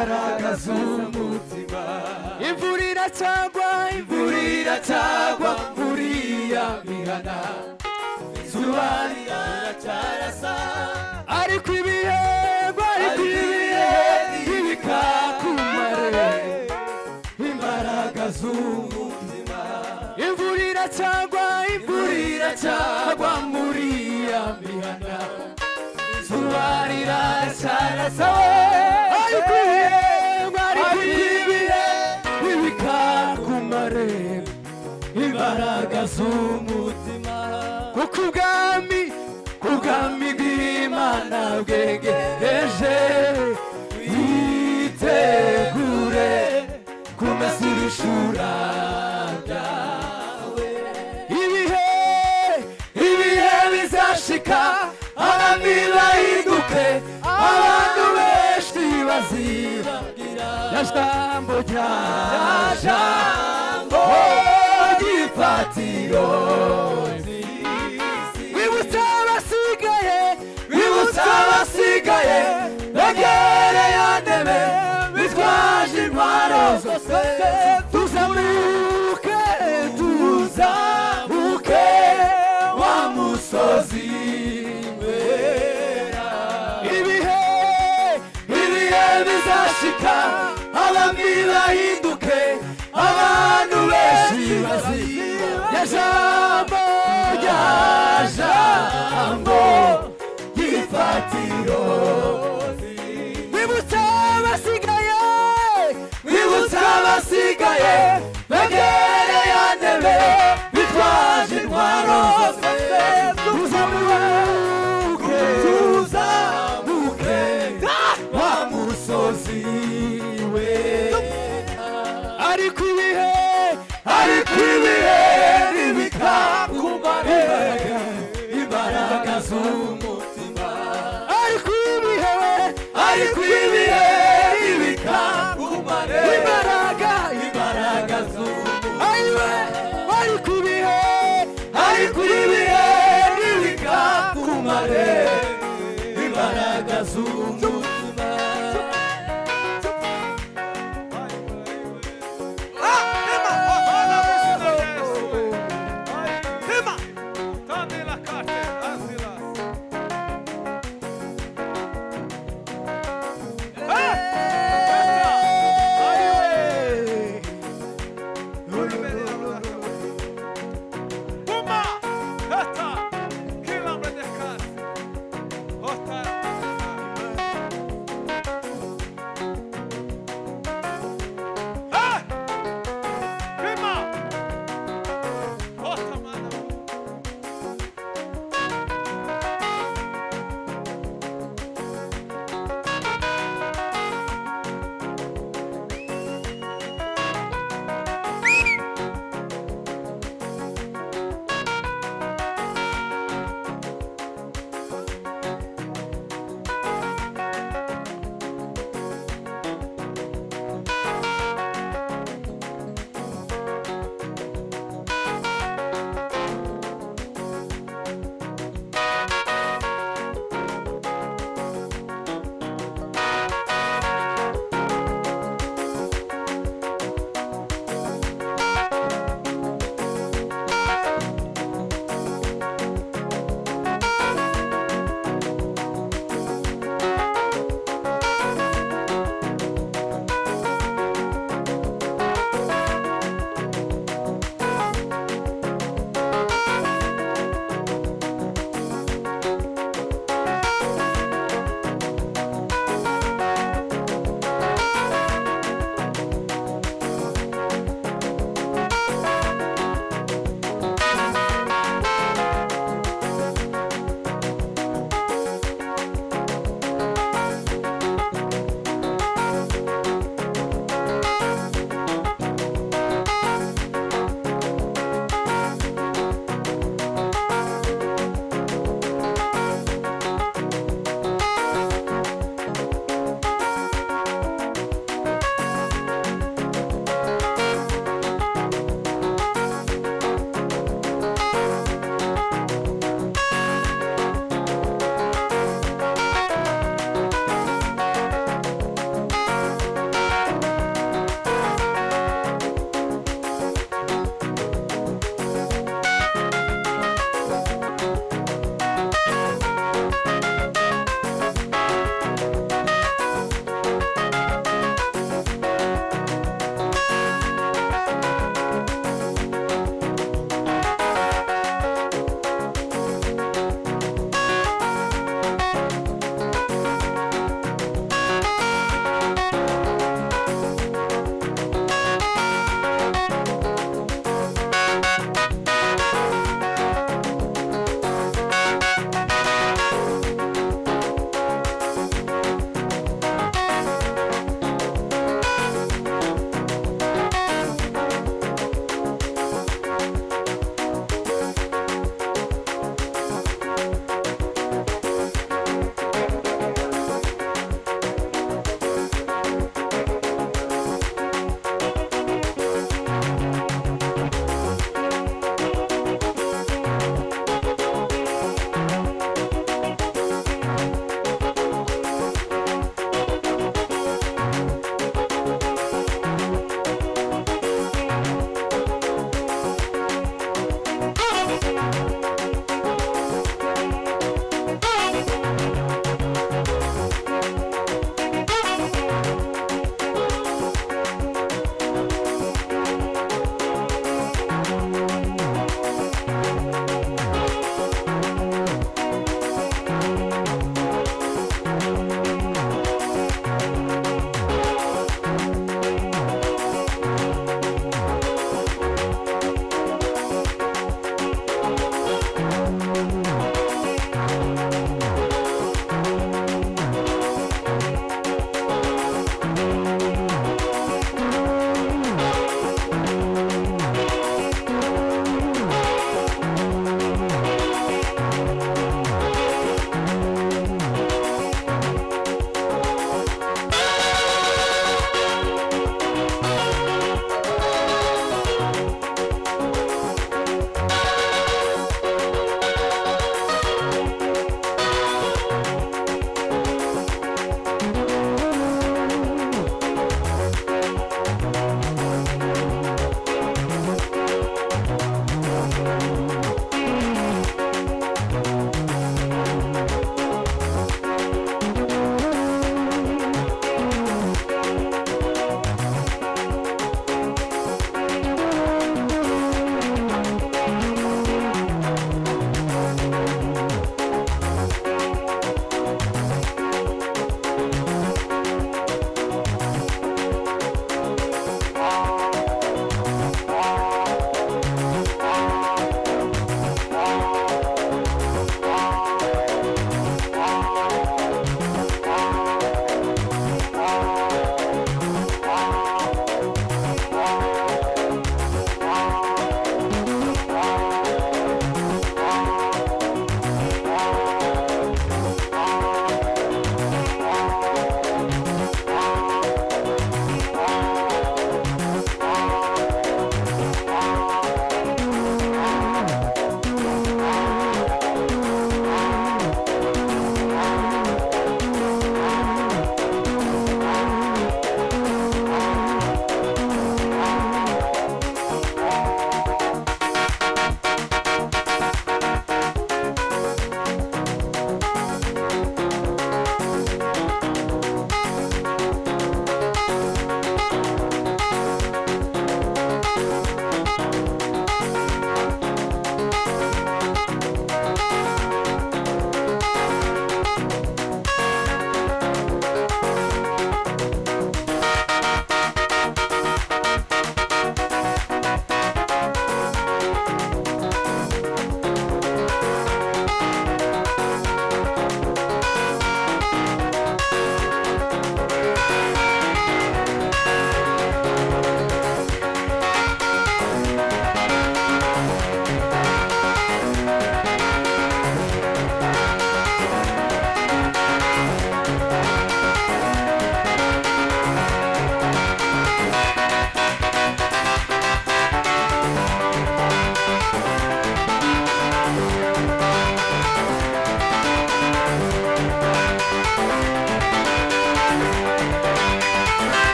amazu umutima imvura iracagwa imvura iracagwa buriya bihana izuba riracarasa ariko ibihego ariko ariko ibihe ibihego ntibikakumare imbaraga z'umutima imvura iracagwa imvura imvura iracagwa buriya bihana izuba riracarasa ariko ibihego ariko ariko ibihe ibihego ntibikakumare imbaraga z'umutima kuko ubwami ubwami bw'imana bwegereje yitegure kumesirishura ibihe ibihe bizashika abami bahinduke abantu benshi bazibagira ya jambo rya jambo ry'ifatiro wibutsa abasigaye bibutsa abasigaye begere ya ntebe bitwaje intwaro zose tuzamuke tuzamuke wa musozi wera ibihe ibihe bizashika abami bahinduke abantu benshi bazira ya jambo rya jambo ry'ifatiro wibutsa abasigaye bibutsa abasigaye begere ya ntebe bitwaje intwaro zose tuzamuke tuzamuke wa musozi we ariko ibihe ariko ibihe bibikakumare imbaraga z'ubu